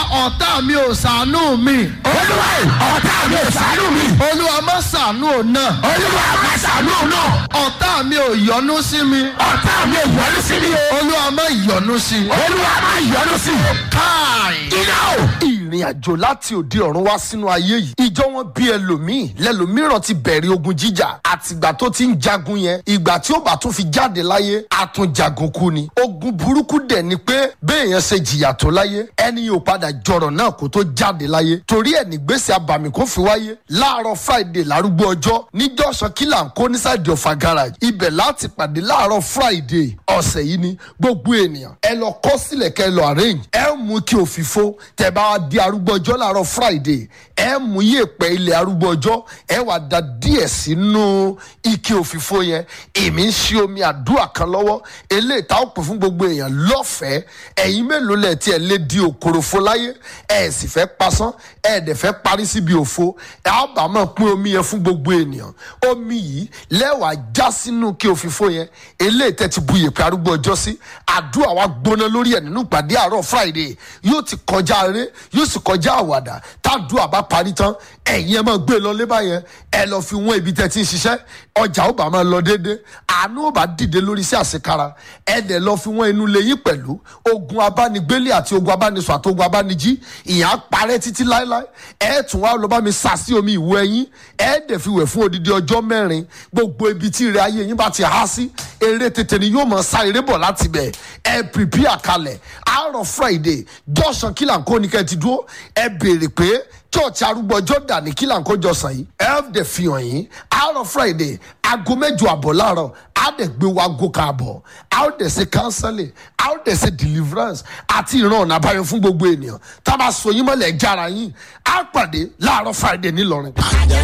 ọ̀tá mi ò ṣàánú mi olúwa ọ̀tá mi ò ṣàánú mi olúwa má ṣàánú òun náà olúwa má ṣàánú náà ọ̀tá mi ò yọ́nú sí mi ọ̀tá mi ò yọrí sí mi o olúwa má yọ́nú sí i. olúwa má yọrí sí mi káì. iná o. ìrìn àjò láti òde ọ̀run wá sínú ayé yìí ìjọ wọn bí ẹlòmíì lẹlòmíràn ti bẹ̀rẹ̀ ogun jíjà àtìgbà tó ti ń jagun yẹn ìgbà tí ó bá tún fi jáde láyé àtúnjagun kú ni ogun burúkú dẹ̀ ni pé béèyàn ṣe jìyà tó láyé ẹni yóò padà jọrọ̀ náà kó tó jáde láyé torí ẹ̀ nígbèsè abàmì kó fi wáyé láàárọ̀ friday lárúgbó ọjọ́ níjọ́sán kílà ń kó nísàdì ọ̀fà garage ibẹ̀ láti pàdé láàárọ̀ friday ọ̀sẹ̀ yìí ni gbogbo ènìyàn ẹ lọ kọ́ sílẹ̀ kẹ́ ẹ lọ arrange ẹ mú kí òfìfo tẹ bá wá di arúgbó ọjọ́ láàárọ̀ friday ẹ mú yèèpẹ̀ ilẹ̀ arúgbó ọjọ́ ẹ wà da díẹ̀ sínú ike òfìfo yẹn èmi ń ṣe omi àdúrà kan lọ́wọ́ eléyìí tá ó pè fún gbogbo èèyàn lọ́fẹ̀ẹ́ ẹ̀yin mélòó lẹ̀ tí ẹ lé di òkoròfo láyé ẹ sì fẹ́ pasán ẹ dẹ̀ fẹ́ parí síbi òfo ẹ á bá máa pín omi yẹn fún gbogbo ènìyàn omi yìí lẹ́wàá já sínú ike òfìfo yẹn eléyìí tẹ́ ti bu yèèpẹ̀ arúgbó ọjọ́ sí àdúrà wa gbóná lórí ẹ̀ nínú ìpàdé àárọ̀ friday yóò ti kọjá eré yóò sì kọjá àwàdà tádùá bá parí tán ẹ̀yin ẹ máa gbé lọ lé báyẹn ẹ lọ fi wọ́n ibi tẹ́ ti ń ṣiṣẹ́ ọjà ó bá máa lọ déédéé àánú ó bá dìde lórí sí àṣekára ẹ dẹ̀ lọ fi wọ́n inú lẹ́yìn pẹ̀lú ogun abánigbélé àti ogun abánisọ àti ogun abánijí ìyá parẹ́ títí láéláé ẹ tún wá lọ bá mi sà sí omi ìwọ ẹyin ẹ dẹ̀ fi wẹ̀ fún odidi ọjọ́ mẹ́rin gbogbo ibi tí ìrẹ́ ayé yín bá ti há sí eré tètè ni yóò mọ̀ sá eré bọ̀ láti bẹ̀ ẹ pìpìà kalẹ̀ àárọ̀ friday jọ̀sán kílà ń kó ní kẹ́ ẹ ti dúró ẹ béèrè pé church arúgbó ọjọ́ dà ní kílà ń kó jọ̀sán yìí ẹ dẹ̀ fi hàn yín àárọ̀ friday aago mẹ́jọ àbọ̀ láàárọ̀ á dẹ̀ gbé wa aago káàbọ̀ á ó dẹ̀ ṣe counseling á ó dẹ̀ ṣe deliverance àti ìran ọ̀nà àbáyọ fún gbogbo ènìyàn tá a bá so yín mọ́lẹ̀ jára yín á pàdé láàárọ̀ friday nílọrin.